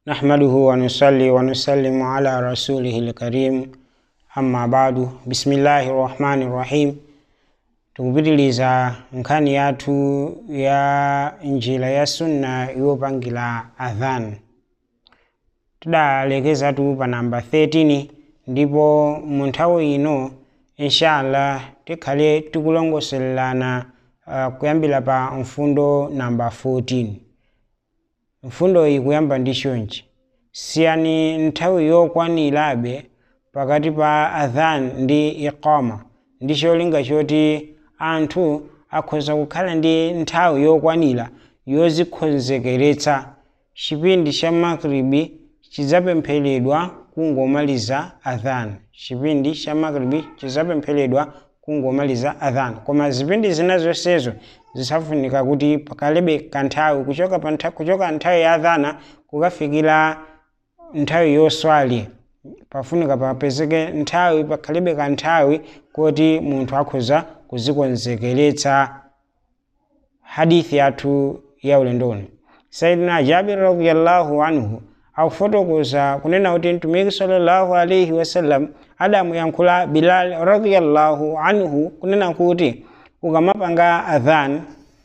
نحمده ونصلي ونسلم على رسوله الكريم amma badu bismillahi rahmani rahim tikupitiliza nkhani yathu ya njira ya sunna yopangila adhan tidalekezatu pa namba 13 ndipo mu nthawi ino inshallah tikhale tikulongosolelana uh, kuyambira pa mfundo namba 14 mfundo iyi kuyamba ndi chonchi siyani nthawi yokwanirabe pakati pa adhan ndi iqama ndi cholinga choti anthu akhoza kukhala ndi nthawi yokwanira yozikonzekeretsa chipindi cha magribi chidzapempheredwa kungomaliza adhan chipindi cha magribi chidzapempheredwa kungomaliza adhan koma zipindi zina zonsezo zisafunika kuti pakalebe kanthawi kuchoka pa ntha, kuchoka nthawi ya adhana kukafikira nthawi yoswali pafunika papezeke nthawi pakhalibe kanthawi kuti munthu akhoza kuzikonzekeretsa hadithi yathu ya ulendoni saidina jabir radiallahu anhu akufotokoza kunena kuti mtumiki sallallahu alaihi wasallam adamuyankhula bilal radiallahu anhu kunena kuti ukamapanga adhan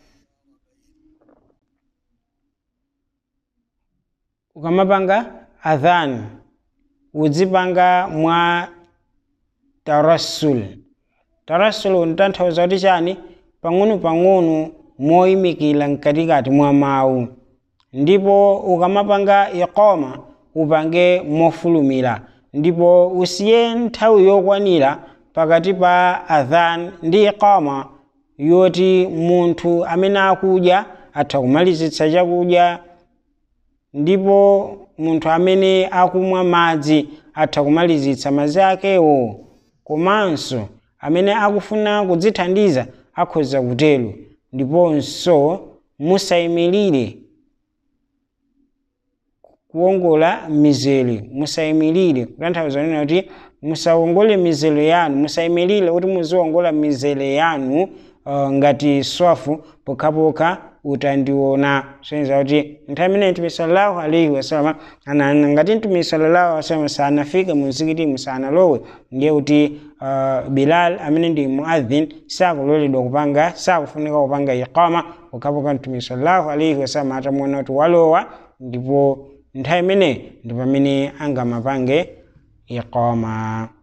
ukamapanga adhan uzipanga mwa tarassul tarassul ntanthauza kuti chani pang'ono-pang'ono moyimikira mkatikati mwa mawu ndipo ukamapanga iqama upange mofulumira ndipo usiye nthawi yokwanira pakati pa adhan ndi iqama yoti munthu amene akudya atha kumalizitsa chakudya ndipo munthu amene akumwa madzi atha kumalizitsa madzi akewo komanso amene akufuna kudzithandiza akhoza kutero ndiponso musayimirire kuwongola mizere musayimirire kutanthauza nena kuti musawongole mizere yanu musayimirire kuti muziwongola mizere yanu uh, ngati swafu pokhapokha utandiona soyenza kuti nthawi imene mtume sallallahu alaihi wasallam ananena ngati mtume sallallahu alaihi wasallam sanafike mu mzikiti sanalowe ndiye kuti uh, bilal amene ndi muadhin sakuloledwa kupanga sakufunika kupanga iqama pokhapokha mtume sallallahu alaihi wasallam atamuona kuti walowa ndipo nthawi imene ndi pamene angamapange iqama